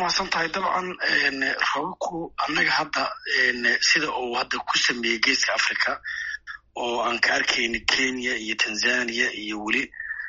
mahadsan tahay dabcan roobabku annaga hadda sida uu hadda ku sameeyey geeska africa oo aan ka arkayni kenya iyo tanzania iyo weli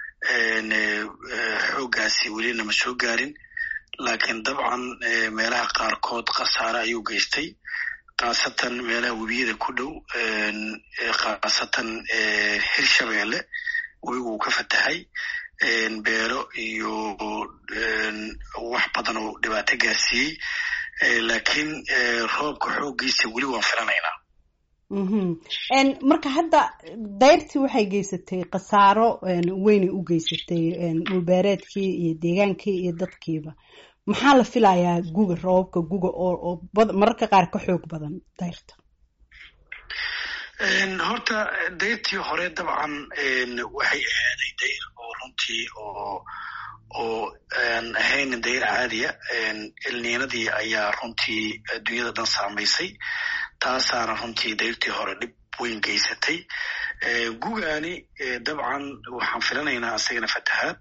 xooggaasi weli nama soo gaarin laakiin dabcan meelaha qaarkood khasaare ayuu geystay khaasatan meelaha webiyada ku dhow khaasatan hirshabeelle webigu uu ka fatahay beero iyo wax badan oo dhibaato gaarsiiyey laakiin roobka xooggiisa weli waan filanaynaa marka hadda dayrtii waxay geysatay khasaaro weynay u geysatay dhulbeereedkii iyo deegaankii iyo dadkiiba maxaa la filayaa guga roobabka guga oo mararka qaar ka xoog badan dayrta horta dayrtii hore dabcan waxay ahaaday dayr oo runtii oo oo aan ahayn dayr caadiya ilniinadii ayaa runtii adduunyada dhan saamaysay taasaana runtii dayrtii hore dhib weyn geysatay gugaani dabcan waxaan filanaynaa isagana fatahaad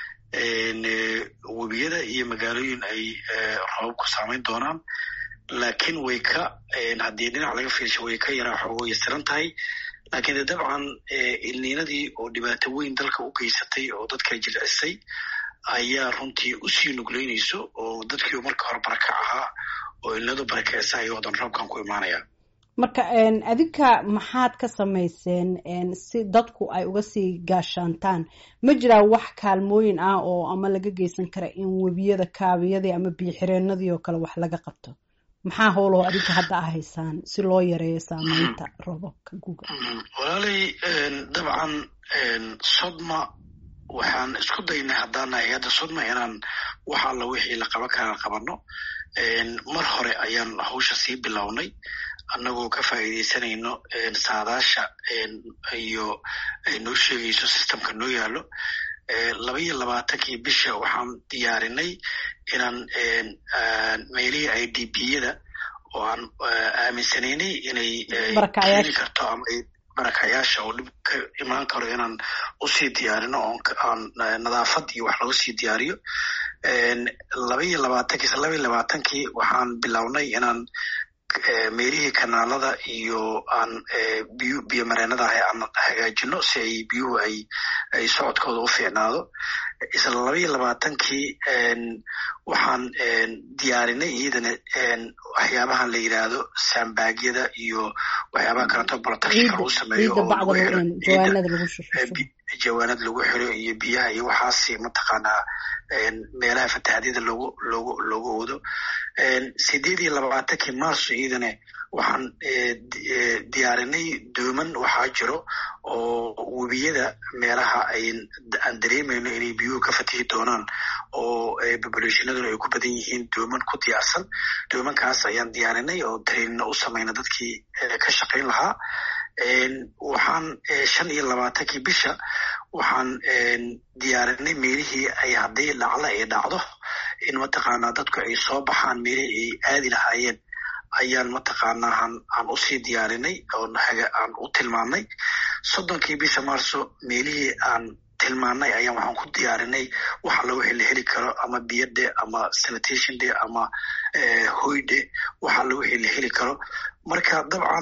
webiyada iyo magaalooyin ay roobabku saamayn doonaan laakiin way ka haddii dhinac laga fiirsho way ka yaraa xoogo yasiran tahay laakiin de dabcan ilniinadii oo dhibaato weyn dalka u geysatay oo dadka jilcisay ayaa runtii usii nugleynayso oo dadkii marka hore baraka ahaa oo ilnadu barakeysa ay wadan roobkan ku imaanaya marka adinka maxaad ka samayseen si dadku ay uga sii gaashaantaan ma jiraa wax kaalmooyin ah oo ama laga geysan kara in webiyada kaabiyadii ama biyoxireenadii oo kale wax laga qabto maxaa howloo adinka hadda a haysaan si loo yareeyo saameynta roobabka guga walaalay dabcan sodma waxaan isku daynay haddaan nahay hadda sodma inaan wax alla wixii la qaban karaa qabano mar hore ayaan hawsha sii bilownay annagoo ka faa'iidaysanayno saadaasha iyo ay noo sheegayso systemka noo yaalo laba iyo labaatankii bisha waxaan diyaarinay inaan meelihii i d b yada oo aan aaminsanaynay inay keeni karto ama barakayaasha oo dhib ka imaan karo inaan usii diyaarino oon nadaafad iyo wax lagu sii diyaariyo laba iyo labaatankii laba iyo labaatankii waxaan bilownay inaan meelihii kanaalada iyo aan biyu biyo mareenada ahay aan hagaajino si ay biyuhu ay ay socodkooda u fiicnaado isla laba iyo labaatankii waxaan diyaarinay iyadana waxyaabahan la yidhaahdo sambaagyada iyo waxyaabaha kaleeto protectionka lagu sameeyo oo lagu xiro jawaanad lagu xiro iyo biyaha iyo waxaasi mataqaanaa meelaha fatahadyada logu logu loogu oodo sideed iyo labaatankii marso iyadana waxaan diyaarinay dooman waxaa jiro oo webiyada meelaha aan dareemayno inay biyuhu ka fatihi doonaan oo populationaduna ay ku badan yihiin dooman ku diyaarsan doomankaas ayaan diyaarinay oo trainina u samayna dadkii ka shaqayn lahaa waxaan shan iyo labaatankii bisha waxaan diyaarinay meelihii ay haddii dhacla ay dhacdo in mataqaanaa dadku ay soo baxaan meelihii ay aadi lahaayeen ayaan mataqaanaa aan usii diyaarinay aan u tilmaannay soddonkii bisha marso meelihii aan tilmaannay ayaan waxaan ku diyaarinay wax alla wixii la heli karo ama biyade ama sanitation de ama hoyde wax alla wixii la heli karo marka dabcan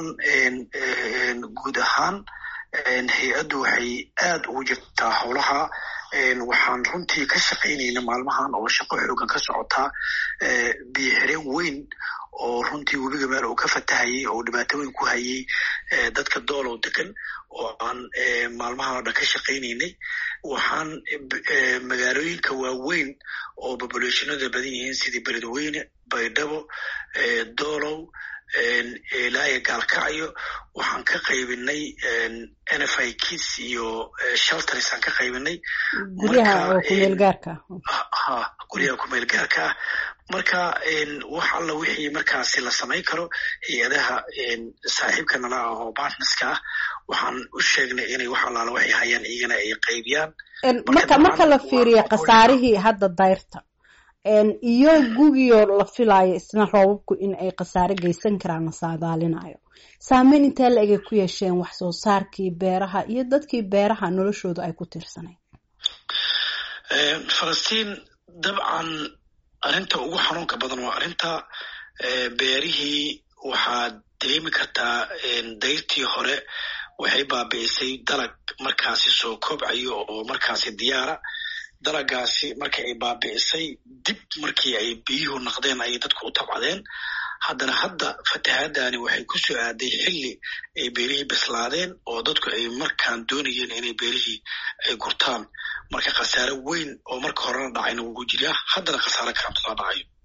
guud ahaan hay-addu waxay aad ugu jirtaa howlaha waxaan runtii ka shaqaynayna maalmahan oo shaqo xoogan ka socotaa biyo xireen weyn oo runtii webiga meel uu ka fatahayay oo dhibaato weyn ku hayay dadka doolow degan oo aan maalmahan oo dhan ka shaqaynaynay waxaan magaalooyinka waaweyn oo populationada badan yihiin sidii beledweyne baydhabo doolow ilaaya gaalkacyo waxaan ka qaybinay n f i kids iyo shelters aan ka qaybinay guryaha kumeel gaarka ha guryaha kumeel gaarka ah marka wax alla wixii markaasi la samayn karo hay-adaha saaxiibka nala ah oo partnerska ah waxaan u sheegnay inay wax allaala waxay hayaan iyagana ay qaybiyaan marka marka la fiiriyo khasaarihii hadda dayrta iyo gugiyo la filaayo isna roobabku in ay khasaare geysan karaan la saadaalinayo saameyn intee la egay ku yeesheen wax soo saarkii beeraha iyo dadkii beeraha noloshooda ay ku tirsanayd falastiin dabcan arrinta ugu xanuunka badan waa arrinta beerihii waxaad dareemi kartaa dayrtii hore waxay baabi'isay dalag markaasi soo kobcayo oo markaasi diyaara dalagaasi markii ay baabi'isay dib markii ay biyuhu naqdeen ayay dadku u tabcadeen haddana hadda fatahaadani waxay ku soo aaday xilli ay beerihii bislaadeen oo dadku ay markaan doonayeen inay beerihii ay gurtaan marka khasaare weyn oo marka horena dhacayna wuu jiraa haddana khasaare karamtasaa dhacayo